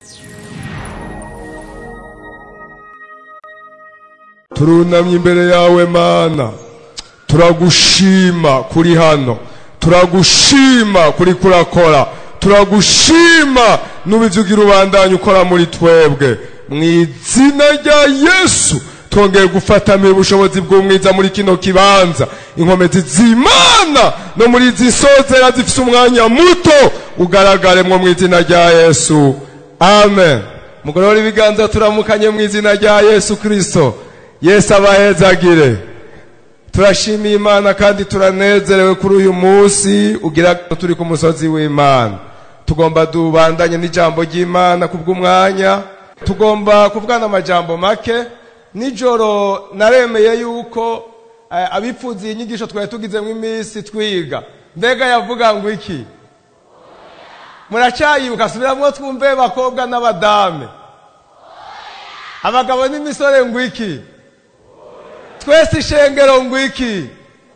turunamye imbere yawe mana turagushima kuri hano turagushima kuri kurakora turagushima n'ubivugira ubandanya ukora muri twebwe mu izina rya yesu twongeye gufatamira ubushobozi bw'umwiza muri kino kibanza inkomezi z'imana no muri izi nsozera zifite umwanya muto ugaragaremwo mu izina rya yesu amen mugorora ibiganza turamukanye mu izina rya yesu kirisito yesu abahezagire turashimiye imana kandi turanezerewe kuri uyu munsi ugira turi ku musozi w'imana tugomba dubandanye n'ijambo ry'imana ku bw'umwanya tugomba kuvugana amajambo make nijoro naremeye yuko abipfuza iyi nyigisho twari tugizemo iminsi twiga mbega yavuga ngo iki muracyayibuka subiramo twumve bakobwa n'abadame abagabo n'imisore ngo iki twese ishengero ngo iki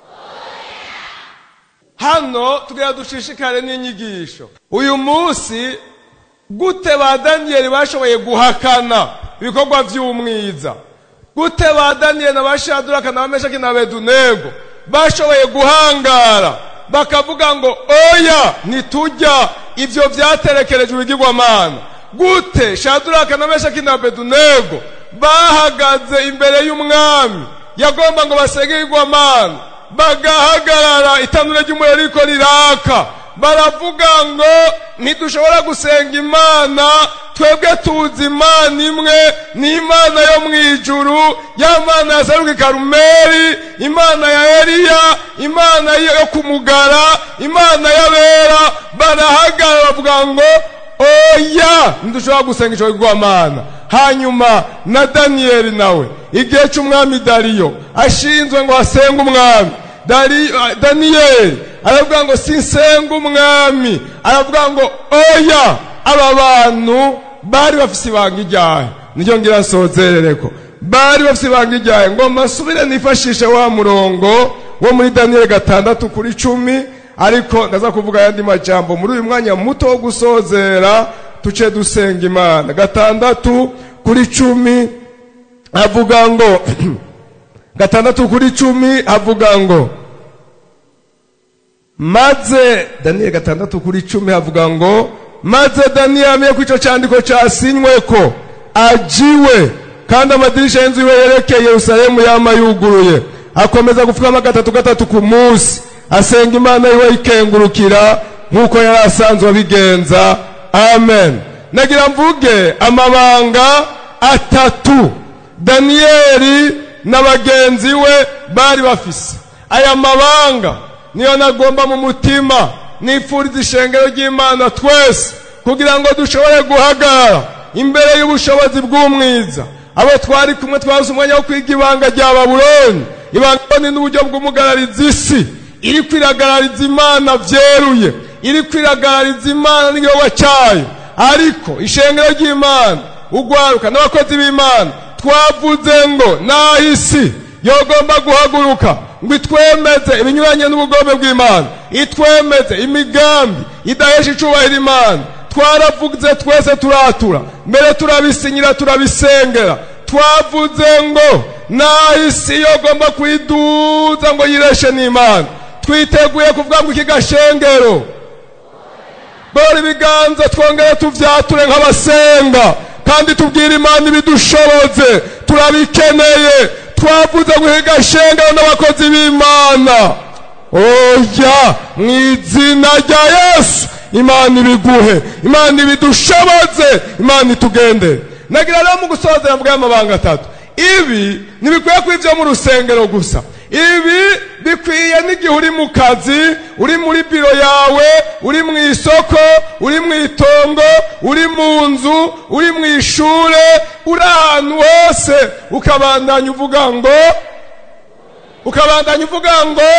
hano tugira dushishikare n'inyigisho uyu munsi gute ba daniyeli bashoboye guhakana ibikorwa by'umwiza gute ba daniyeli na ba shaduraka na bameshaki na bedunego bashoboye guhangara bakavuga ngo oya ntitujya ibyo byaterekereje ibigirwamana gute shaduraka na meshaki na bedunego bahagaze imbere y'umwami yagomba ngo basenge ibigwamana bagahagarara itanura ry'umuriro riko riraka baravuga ngo ntidushobora gusenga imana twebwe tuzi imana imwe ni imana yo mu ijuru ya mana ya saruki karumeri imana ya eliya imana yo kumugara imana y'abera barahagarara bavuga ngo oya ntidushobora gusenga ijoro ry'imana hanyuma na daniyeli nawe igihe cy'umwami dariyo ashinzwe ngo hasenge umwami daniyeli aravuga ngo sinsenga umwami aravuga ngo oya aba bantu bari bafite ibanga ijyahe nicyo ngira nsozerere ko bari bafite ibanga ijyahe ngo masubire nifashishe wa murongo wo muri daniyeli gatandatu kuri cumi ariko ndaza kuvuga ayandi majambo muri uyu mwanya muto wo gusozera tuce dusenga imana gatandatu kuri cumi avuga ngo gatandatu kuri cumi avuga ngo maze daniyeli gatandatu kuri cumi havuga ngo maze daniyeli amenye ko icyo cyandiko cyasinywe ko ajiwe kandi amadirisha y'inzu iwe yerekeye yerusalemu yama yuguruye akomeza gupfukama gatatu gatatu ku munsi asenga imana yiwe yikengurukira nk'uko yari asanzwe abigenza amen nagira mvuge amabanga atatu daniyeli na bagenzi we bari bafise aya mabanga niyo nagomba mu mutima nifuriza ishengero ry'imana twese kugira ngo dushobore guhagarara imbere y'ubushobozi bw'umwiza abo twari kumwe twabuze umwanya wo kwiga ibanga rya babuloni ibanga ni n'uburyo bw'umugarariza isi iri kwiragarariza imana byeruye iri kwiragarariza imana n'igihugu cyayo ariko ishengero ry'imana ugwaruka n'abakozi b'imana twavuze ngo naho isi yogomba guhaguruka ngo itwemeze ibinyuranye n'ubugome bw'imana itwemeze imigambi idahesha icubahiro imana twaravuze twese turatura mbere turabisinyira turabisengera twavuze ngo naho isi yogomba kwiduza ngo yireshe n'imana twiteguye kuvuga ngo iki gashengero bora ibiganza twongere tuvyature nk'abasenga kandi tubwire imana ibidushoboze turabikeneye twavuze ngo iki gashengero n'abakozi b'imana oya mu izina rya yesu imana ibiguhe imana ibidushoboze imana itugendere nagira rero mu gusozera mvuga amabanga atatu ibi ntibikwiye kuba ibyo mu rusengero gusa ibi bikwiye n'igihe uri mu kazi uri muri biro yawe uri mu isoko uri mu itongo uri mu nzu uri mu ishure uri ahantu hose ukabandanya uvuga ngo ukabandanya uvuga ngo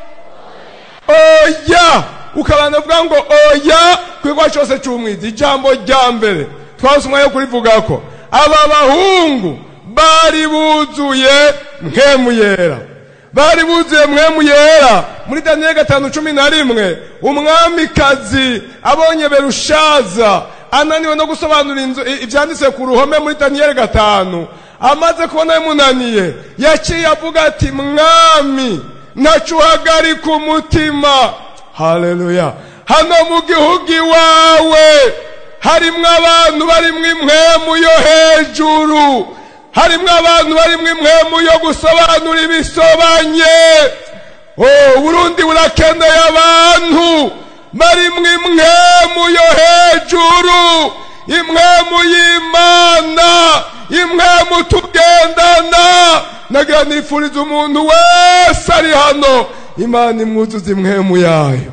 oya ukabandanya uvuga ngo oya ku kigo cyose cy'umwiza ijambo rya mbere twase umwanya wo kurivuga ko aba bahungu bari buzuye nkemu yera bari buzuye mwemu yera muri daniyeli gatanu cumi na rimwe umwamikazi abonye berushaza ananiwe no gusobanura inzu i- ivyanditse ku ruhome muri daniyeli gatanu amaze kubona bimunaniye yaciye avuga ati mwami ntaco uhagarika umutima haleluya hano mu gihugu iwawe harimwo abantu barimwo impwemu yo hejuru harimwo abantu barimwo impwemu yo gusobanura ibisobanye oh burundi burakeneye abantu barimwo impwemu yo hejuru impwemu y'imana impwemu tugendana nagira nifuriza umuntu wese ari hano imana imwuzuza impwemu yayo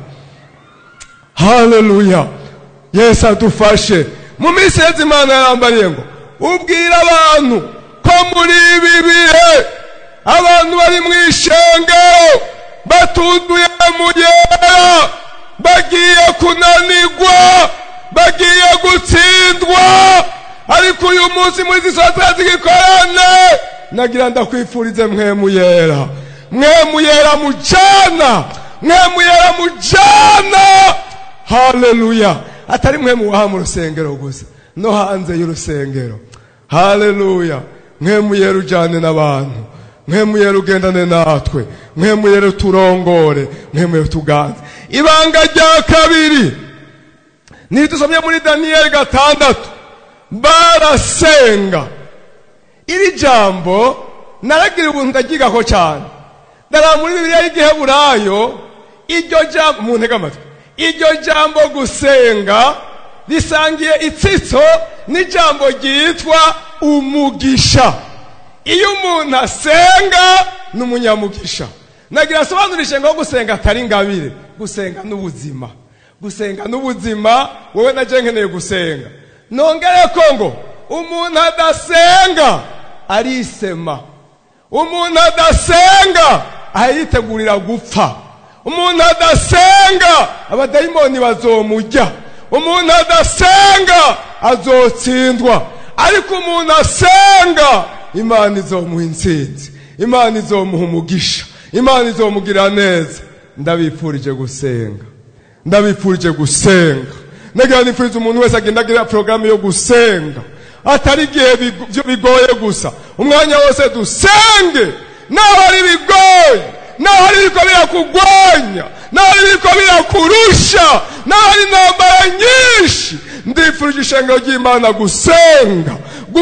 haleluya yesu adufashe mu minsi yeze imana yarambariye ngo ubwira abantu ko muri ibi bihe abantu bari mu ishengero batunduye mu yera bagiye kunanirwa bagiye gutsindwa ariko uyu munsi muri izi sosiyete zigikorane nagira ndakwifurize mwemu yera mwemu yera mujana mwemu yera mujana haleluya atari mwe muwaha mu rusengero gusa no hanze y'urusengero haleluya mwe muyera ujyane n'abantu mwe muyera ugendane natwe mwe muyera uturongore mwe muyera utuganze ibanga rya kabiri ni dusomye muri daniyeli gatandatu barasenga iri jambo naragira ubuntu ndagigako cyane dara muri bibiliya y'igiheburayo iryo jambo mu ntege amatwi iryo jambo gusenga risangiye itsitso n'ijambo ryitwa umugisha iyo umuntu asenga ni umunyamugisha nagira asobanurishe ngo gusenga atari ingabire gusenga n'ubuzima gusenga n'ubuzima wowe na nkeneye gusenga nongere ko ngo umuntu adasenga arisema umuntu adasenga ayitegurira gupfa umuntu adasenga abadayimoni bazomujya umuntu adasenga azotsindwa ariko umuntu asenga imana izomuha intsinzi imana izomuha umugisha imana izomugirira neza ndabifurije gusenga ndabifurije gusenga nagira nifuriza umuntu wese agenda agira porogaramu yo gusenga atari igihe bigo- bigoye gusa umwanya wose dusenge naho ari bigoye naho ari biriko birakugwanya naho ari biriko birakurusha naho ari intambara nyinshi ndifurije ishengero ry'imana gusenga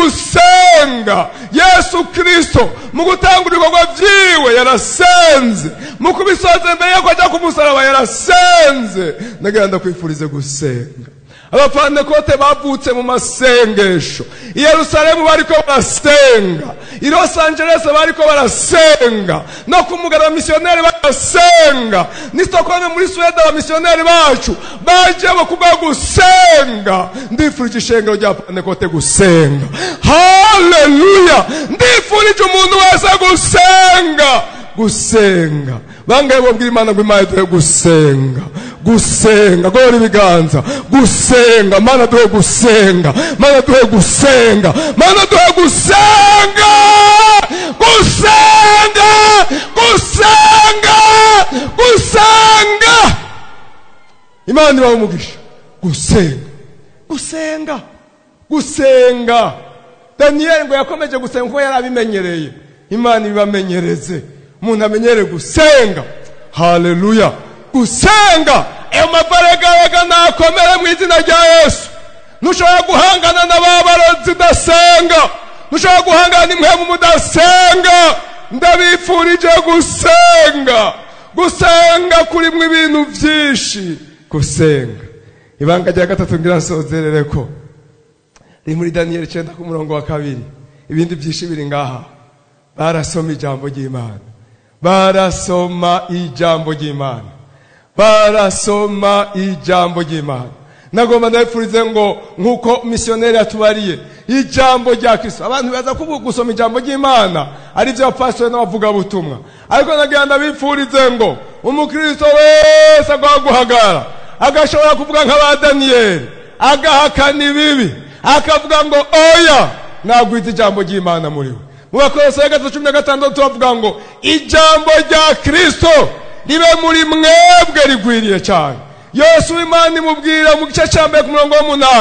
gusenga yesu kirisito mu gutanga ibikorwa byiwe yarasenze mu kubisoza mbere yuko ajya ku musaraba yarasenze ndagira ndakwifurize gusenga abapantekote bavutse mu masengesho i yerusalemu bariko barasenga i los angeles bariko barasenga no ku mugara abamisiyoneri barasenga n'i stockholm muri suwede abamisiyoneri bacu baje bo kubwa gusenga ndifurije ishengero rya pantekote gusenga haleluya ndifurije umuntu wese gusenga gusenga bangaye bobwira imana ngo imana duhe gusenga gusenga gora ibiganza gusenga mana duhe gusenga mana duhe gusenga mana duhe gusenga gusenga gusenga gusenga imana ibaha umugisha gusenga gusenga gusenga daniyeli ngo yakomeje gusenga kuko yari abimenyereye imana ibibamenyereze umuntu amenyere gusenga haleluya gusenga ayo mavaragaraga nakomere mu izina rya yesu ntushobora guhangana na ba barozi udasenga ntushobora guhangana n'imwemu mudasenga ndabifurije gusenga gusenga kurimwo ibintu byinshi gusenga ibanga rya gatatu ngira nsozerere ko riri muri daniyeli icyenda ku murongo wa kabiri ibindi byinshi biri ngaha barasoma ijambo ry'imana barasoma ijambo ry'imana barasoma ijambo ry'imana nagomba ndabifurize ngo nk'uko misiyoneri yatubariye ijambo rya kristo abantu baza kuvuga gusoma ijambo ry'imana ari byo abapasitori n'abavugabutumwa ariko nagira ndabifurize ngo umukristo wese agomba guhagarara agashobora kuvuga nk'aba daniyeli agahakana ibibi akavuga ngo oya nagwita ijambo ry'imana muri we mu bakorosayi gatatu cumi na gatandatu bavuga ngo ijambo rya kristo ribe muri mwebwe rigwiriye cyane yesu w'imana imubwira mu gice cya mbere ku murongo w'umunani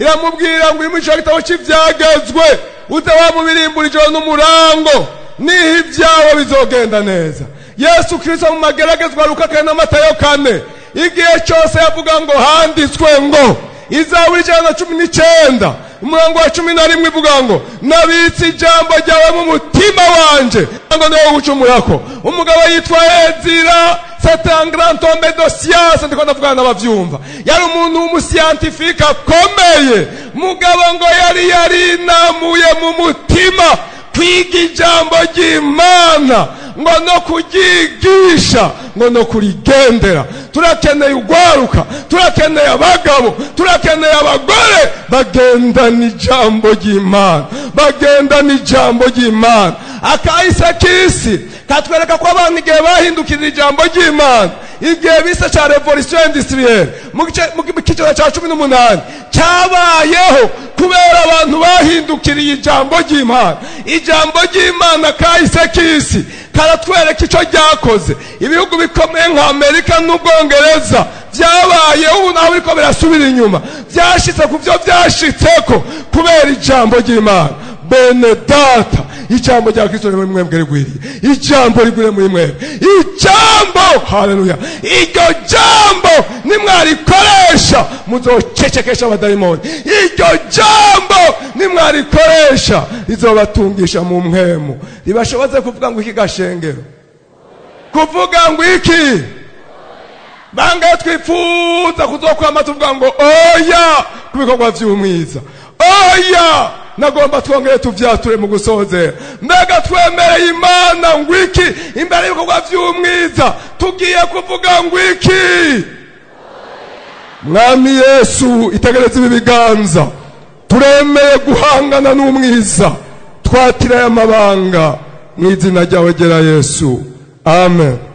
iramubwira ngo iri muri ico gitabo c'ivyagezwe uze wamubirimbura ijoro n'umurango niho ibyawe bizogenda neza yesu kirisito mu mageragezwa luka kane n'amatayo kane igihe cyose yavuga ngo handitswe ngo izaburi ijana na cumi n'icyenda umurongo wa cumi na rimwe ivuga ngo nabitse ijambo ryawe mu mutima wanje ngo niwo gucumurako umugabo yitwa ezira satangrantombe do siyanse ndiko ndavugana n'abavyumva yari umuntu w'umusiyantifike akomeye mugabo ngo yari yarinamuye mu mutima kwiga ijambo ry'imana ngo no kuryigisha ngo no kurigendera turakeneye ugwaruka turakeneye abagabo turakeneye abagore bagendana ijambo ry'imana bagendana ijambo ry'imana akahise k'isi katwereka ko abantu igihe bahindukirira ijambo ry'imana igihe bise cya revolisiyo indusiriyeri mu kiciro cya cumi n'umunani cyabayeho kubera abantu bahindukiriye ijambo ry'imana ijambo ry'imana kahise k'isi karatwereka icyo ryakoze ibihugu bikomeye nka amerika n'ubwongereza byabayeho ubu naho biriko birasubira inyuma byashitse ku byo byashitseko kubera ijambo ry'imana bene data ijambo rya kristo rimwe mwebwe rigwiriye ijambo rigwiriye muri mwebwe ijambo haleluya iryo jambo nimwarikoresha muzocecekesha abadayimoni iryo jambo nimwarikoresha rizobatungisha mu mpwemu ribashoboze kuvuga ngo iki gashengero kuvuga ngo iki bangaye twifuza kuzokwama tuvuga ngo oya ku bikorwa vy'umwiza oya nagomba twongere tuvyature mu gusozera mbega twemereye imana ngo iki imbere y'ibikorwa vy'umwiza tugiye kuvuga ngo iki mwami yesu itegereza ibi biganza turemeye guhangana n'umwiza twatiraye amabanga mu izina ryawe gera yesu amen